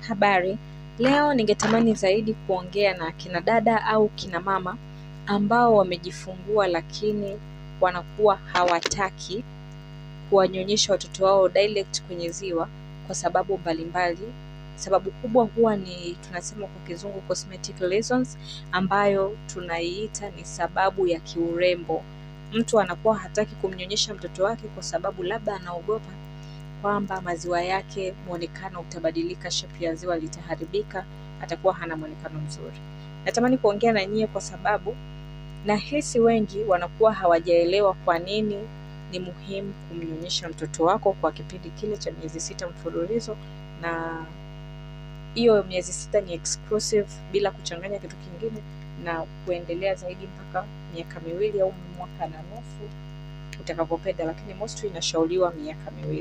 Habari, leo ningetamani zaidi kuongea na kina dada au kina mama ambao wamejifungua lakini wanakuwa hawataki kuwanyonyesha watoto wao direct kwenye ziwa kwa sababu mbalimbali. Sababu kubwa huwa ni tunasema kwa kizungu cosmetic reasons, ambayo tunaiita ni sababu ya kiurembo. Mtu anakuwa hataki kumnyonyesha mtoto wake kwa sababu labda anaogopa kwamba maziwa yake mwonekano utabadilika, shepu ya ziwa litaharibika, atakuwa hana mwonekano mzuri. Natamani kuongea na nyie kwa sababu nahisi wengi wanakuwa hawajaelewa kwa nini ni muhimu kumnyonyesha mtoto wako kwa kipindi kile cha miezi sita mfululizo, na hiyo miezi sita ni exclusive bila kuchanganya kitu kingine, na kuendelea zaidi mpaka miaka miwili au mwaka na nusu utakavyopenda, lakini mostly inashauriwa miaka miwili.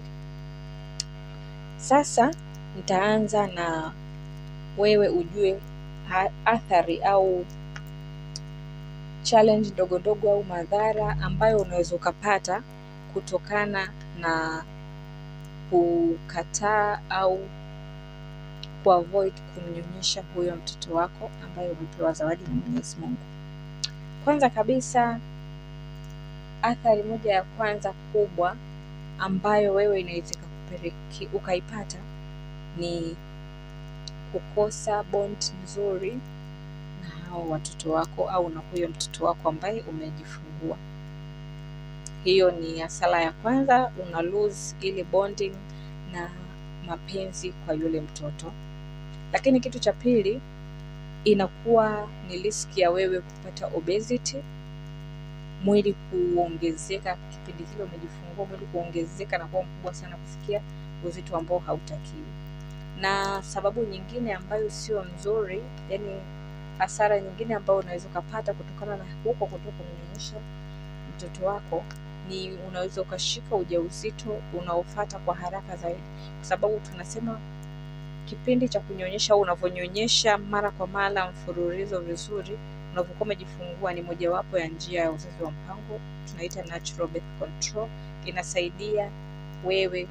Sasa nitaanza na wewe ujue ha- athari au challenge ndogo ndogo au madhara ambayo unaweza ukapata kutokana na kukataa au kuavoid kumnyonyesha huyo mtoto wako ambaye umepewa zawadi na Mwenyezi Mungu. Kwanza kabisa, athari moja ya kwanza kubwa ambayo wewe inaweza ikakupeleke- ukaipata ni kukosa bond nzuri na hao watoto wako au na huyo mtoto wako ambaye umejifungua. Hiyo ni hasara ya kwanza, una lose ile bonding na mapenzi kwa yule mtoto. Lakini kitu cha pili, inakuwa ni riski ya wewe kupata obesity, mwili kuongezeka kipindi kile umejifungua, mwili kuongezeka na kuwa mkubwa sana kufikia uzito ambao hautakiwi. Na sababu nyingine ambayo sio nzuri, yani hasara nyingine ambayo unaweza ukapata kutokana na huko kutoka kumnyonyesha mtoto wako ni unaweza ukashika ujauzito unaofata kwa haraka zaidi, kwa sababu tunasema kipindi cha kunyonyesha au unavyonyonyesha mara kwa mara mfululizo vizuri, unavyokuwa umejifungua ni mojawapo ya njia ya uzazi wa mpango, tunaita natural birth control. Inasaidia wewe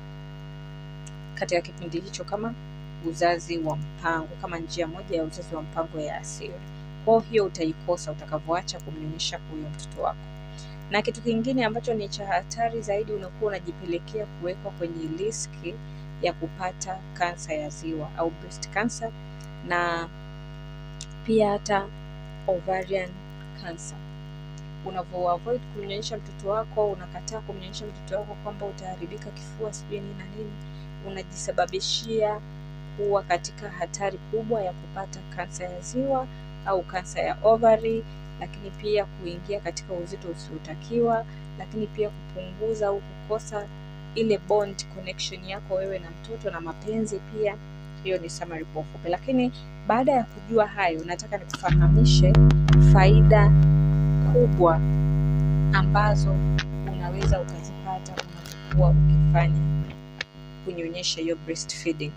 katika kipindi hicho kama uzazi wa mpango, kama njia moja ya uzazi wa mpango ya asili. Kwa hiyo utaikosa utakavyoacha kumnyonyesha huyo mtoto wako. Na kitu kingine ambacho ni cha hatari zaidi, unakuwa unajipelekea kuwekwa kwenye riski ya kupata kansa ya ziwa au breast cancer, na pia hata ovarian cancer. Unavyo avoid kumnyonyesha mtoto wako, unakataa kumnyonyesha mtoto wako kwamba utaharibika kifua sijui nini na nini, unajisababishia kuwa katika hatari kubwa ya kupata kansa ya ziwa au kansa ya ovary, lakini pia kuingia katika uzito usiotakiwa, lakini pia kupunguza au kukosa ile bond connection yako wewe na mtoto na mapenzi pia. Hiyo ni summary kwa ufupi, lakini baada ya kujua hayo, nataka nikufahamishe faida kubwa ambazo unaweza ukazipata unapokuwa ukifanya kunyonyesha hiyo breastfeeding.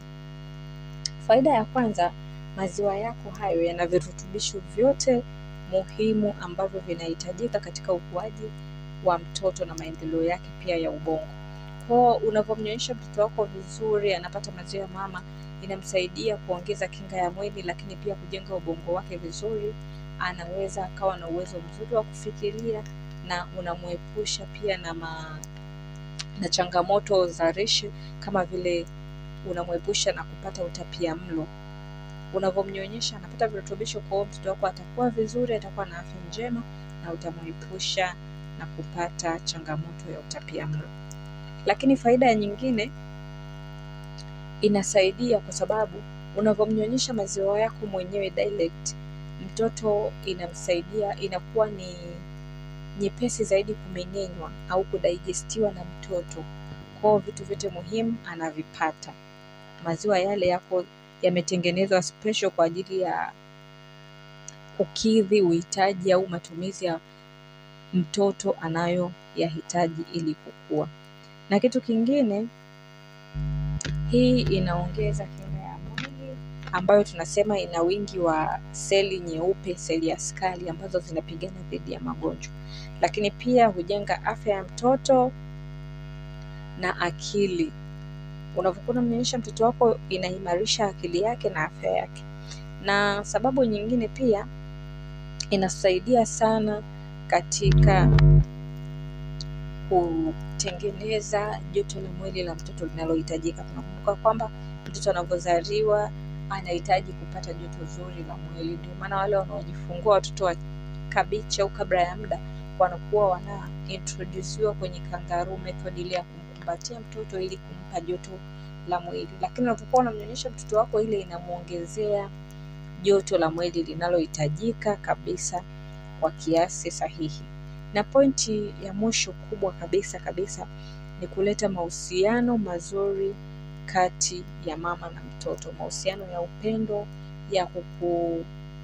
Faida ya kwanza, maziwa yako hayo yana virutubisho vyote muhimu ambavyo vinahitajika katika ukuaji wa mtoto na maendeleo yake pia ya ubongo. Kwa unavyomnyonyesha mtoto wako vizuri, anapata maziwa ya mama, inamsaidia kuongeza kinga ya mwili, lakini pia kujenga ubongo wake vizuri. Anaweza akawa na uwezo mzuri wa kufikiria na unamwepusha pia na ma, na changamoto za lishe kama vile unamwepusha na kupata utapia mlo. Unavyomnyonyesha anapata virutubisho, kwa hiyo mtoto wako atakuwa vizuri, atakuwa na afya njema na utamwepusha na kupata changamoto ya utapia mlo. Lakini faida nyingine inasaidia kwa sababu unavyomnyonyesha maziwa yako mwenyewe direct, mtoto inamsaidia, inakuwa ni nyepesi zaidi kumeng'enywa au kudigestiwa na mtoto. Kwa hiyo vitu vyote muhimu anavipata. Maziwa yale yako yametengenezwa special kwa ajili ya kukidhi uhitaji au matumizi ya mtoto anayoyahitaji ili kukua. Na kitu kingine, hii inaongeza kinga ya mwili ambayo tunasema ina wingi wa seli nyeupe, seli askari ambazo zinapigana dhidi ya magonjwa, lakini pia hujenga afya ya mtoto na akili. Unavyokuwa unamnyonyesha mtoto wako, inaimarisha akili yake na afya yake. Na sababu nyingine pia inasaidia sana katika kutengeneza joto la mwili la mtoto linalohitajika. Tunakumbuka kwamba mtoto anavyozaliwa anahitaji kupata joto zuri la mwili. Ndio maana wale wanaojifungua watoto wa kabichi au kabla ya muda wanakuwa wana introduciwa kwenye kangaroo method ile ya kumkumbatia mtoto ili kumpa joto la mwili. Lakini unapokuwa unamnyonyesha mtoto wako, ile inamwongezea joto la mwili linalohitajika kabisa kwa kiasi sahihi. Na pointi ya mwisho kubwa kabisa kabisa ni kuleta mahusiano mazuri kati ya mama na mtoto, mahusiano ya upendo, ya kukujali,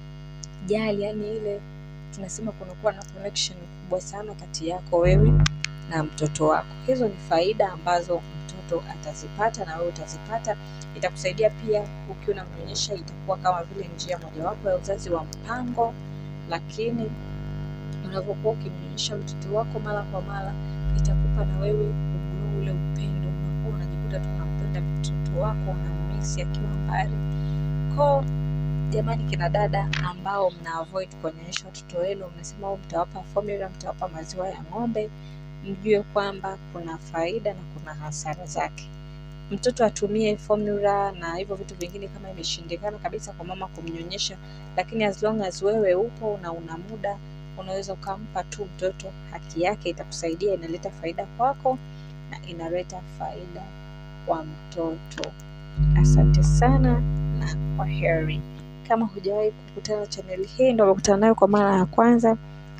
yani ile tunasema kunakuwa na connection kubwa sana kati yako wewe na mtoto wako. Hizo ni faida ambazo mtoto atazipata na wewe utazipata. Itakusaidia pia ukiwa unamnyonyesha, itakuwa kama vile njia mojawapo ya uzazi wa mpango, lakini unavyokuwa ukimnyonyesha mtoto wako mara kwa mara, itakupa na wewe ule upendo, unakuwa unajikuta tu unampenda mtoto wako, unamisi akiwa mbali ko Jamani, kina dada ambao mna avoid kuwanyonyesha watoto wenu, mnasema au mtawapa formula, mtawapa maziwa ya ng'ombe, mjue kwamba kuna faida na kuna hasara zake. Mtoto atumie formula na hivyo vitu vingine kama imeshindikana kabisa kwa mama kumnyonyesha, lakini as long as wewe upo na una muda, unaweza ukampa tu mtoto haki yake, itakusaidia, inaleta faida kwako na inaleta faida kwa mtoto. Asante sana na kwa heri. Kama hujawahi kukutana na chaneli hii, ndo umekutana nayo kwa mara ya kwanza,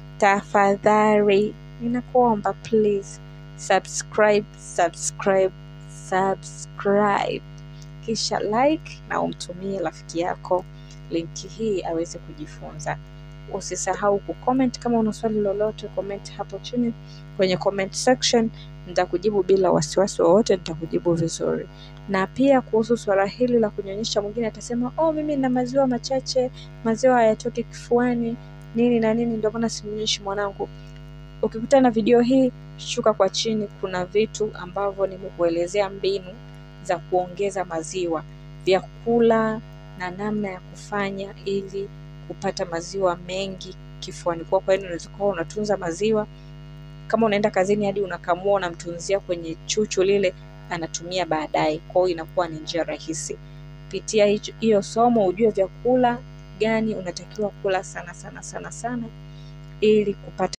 tafadhali ninakuomba please subscribe, subscribe, subscribe, kisha like na umtumie rafiki yako linki hii aweze kujifunza. Usisahau kucomment. Kama una swali lolote, comment hapo chini kwenye comment section, nitakujibu bila wasiwasi wowote, nitakujibu vizuri. Na pia kuhusu swala hili la kunyonyesha, mwingine atasema oh, mimi na maziwa machache, maziwa hayatoki kifuani, nini na nini, ndio maana simnyonyeshi mwanangu. Ukikutana na video hii, shuka kwa chini, kuna vitu ambavyo nimekuelezea mbinu za kuongeza maziwa, vyakula na namna ya kufanya ili kupata maziwa mengi kifuani kwako. Yaani unaweza kuwa unatunza maziwa kama unaenda kazini hadi unakamua unamtunzia kwenye chuchu lile, anatumia baadaye. Kwa hiyo inakuwa ni njia rahisi. Pitia hiyo somo ujue vyakula gani unatakiwa kula sana sana sana sana ili kupata